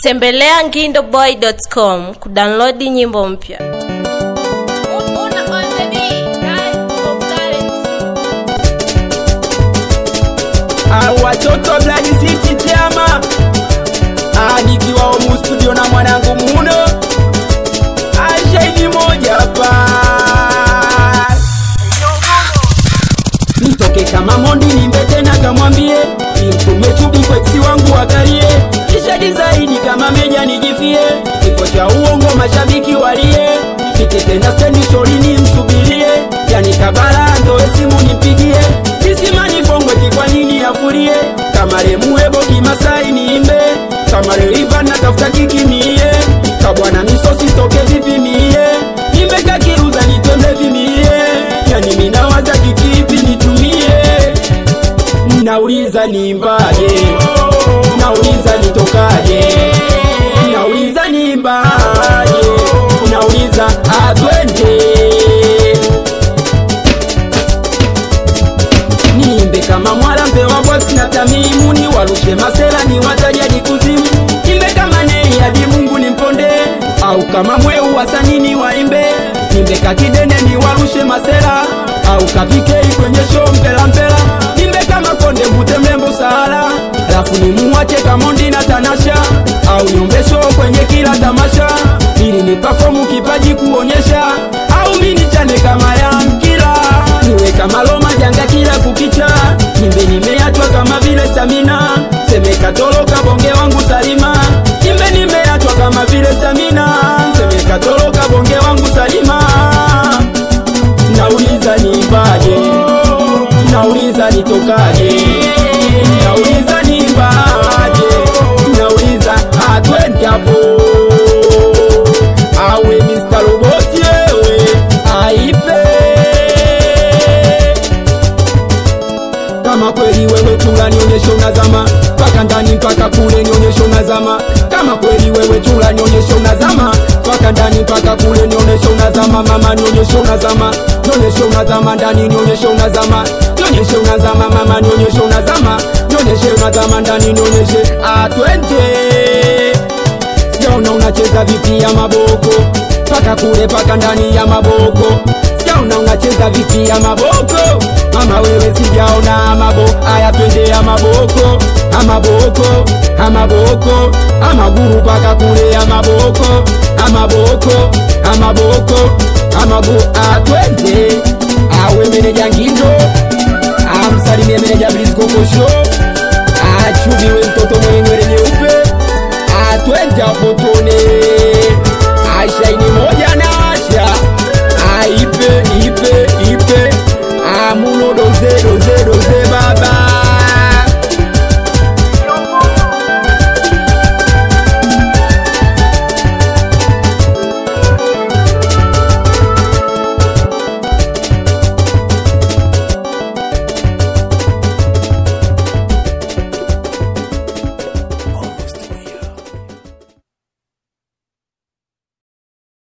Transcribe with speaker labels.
Speaker 1: tembelea ngindoboy.com kudownload nyimbo mpya
Speaker 2: watoto Blood City chama nikiwa omu studio na mwanangu muno ashaidi moja pa nitoke kama mondi nimbe tena kamwambie nimtume chubi kweksi wangu wakalie kisha dizaini kama meja nijifie kifo cha uongo mashabiki walie fike tena stendi shorini msubirie yani kabala ndoe simu nimpigie kisimani fongweti kwa nini afurie kama remuebo kimasai niimbe kama reiva natafuta kikimie kabwana misosi toke vipi mie nimeka kiruza nitembe vimie yani minawaza kikipi nitumie nauliza nimbaje nauliza nitokaje nauliza nimbaje nauliza atwende niimbe kama mwala mpewa boksi na tamimu ni warushe masela ni watajadi kuzimu nimbe kama nei hadi mungu nimponde au kama mweu wasanini waimbe nimbe kakidene ni warushe masela au kapikei kwenye show mpela mpela nimbe kama konde mvute mrembo sahara alafu nimuwache kamondi na tanasha au niombe show kwenye kila tamasha ili ni pafomu kipaji kuonyesha au minichane kama ya mkila niwe kama loma janga kila kukicha nimbe nimeachwa kama vile stamina semeka toloka bonge wangu salima nimbe nimeachwa kama vile stamina semeka toloka bonge wangu salima nauliza nimbaje nauliza nitokaje nauliza nimbaje nauliza atwende hapo awe Mr. Roboti wewe aipe kama kweli wewe chula nionyeshe unazama mpaka ndani mpaka kule nionyeshe unazama kama kweli wewe chula nionyeshe unazama mpaka ndani mpaka kule nionyeshe unazama mama nionyeshe unazama nionyeshe unazama ndani nionyeshe unazama nionyeshe unazama mama nionyeshe unazama nionyeshe unazama ndani nionyeshe atwende sijaona unacheza vipi ya maboko paka kule paka ndani ya maboko sijaona unacheza vipi ya maboko mama wewe sijaona amabo aya twende ya maboko amaboko amaboko amaguru paka kule ya maboko amaboko amaboko amagu atwende awe meneja ngindo amsalimie meneja bliskokosho achubiwe mtoto mwenye nywele nyeupe atwende apotone ashaini moja na asha aipe ipe ipe amunodozedo